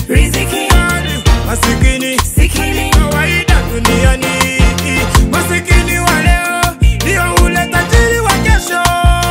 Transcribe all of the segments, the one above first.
riziki, masikini sikini, kawaida duniani. Masikini wa leo ndio ule tajiri wa kesho.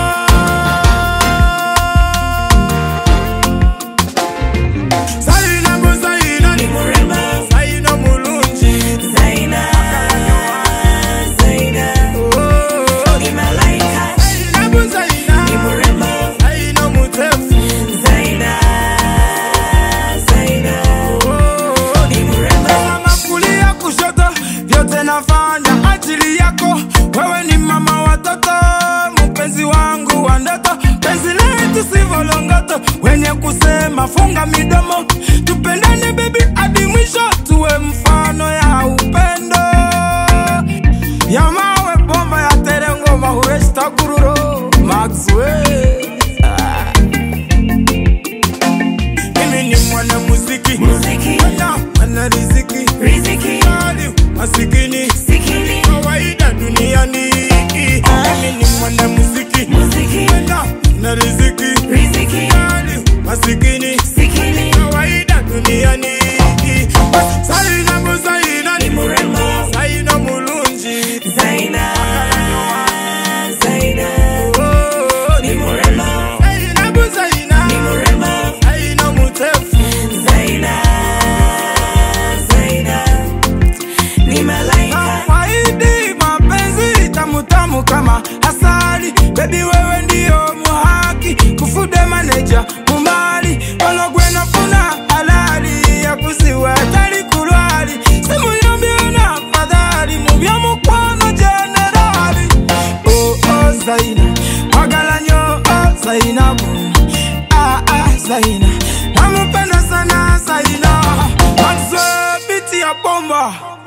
Zaina ngo Zaina ni ni murembo, Zaina mulungi. Zaina, Zaina, Oh, ni malaika, Zaina ngo Zaina ni murembo, Zaina mutefu. Zaina, Zaina, Oh, ni murembo, Mama kulia kushoto, vyote nafanya ajili yako. Wewe ni mama watoto, mpenzi wangu wa ndoto, penzi letu sivolongoto, wenye kusema funga midomo, tupendane baby hadi mwisho, tuwe mfano ya upendo ya mawe bomba ya terengoma huwesta kururo Maxwell. Ah. Mimi ni mwana muziki muziki, Mwana mwana riziki riziki, Mali masikini sikini, kawaida duniani. Mimi ni mwana muziki muziki, Mwana mwana riziki riziki, Mali masikini sikini, kawaida duniani. Zaina ngo Zaina ni ni murembo, Zaina mulungi Zaina, Zaina, Oh, ni murembo, Zaina ngo Zaina ni murembo, Zaina mutefu Zaina, Zaina, ni malaika, Faidi mapenzi tamu tamu kama asali, baby wewe ndio muhaki, kufude manager mumali walogwena funa halali ya kusiwa tali kulwali simu yambiona fadhali mubya mukwano generali oh oh Zaina wagalanyo oh Zainabu ah ah Zaina namupenda sana Zaina Maxwell biti ya bomba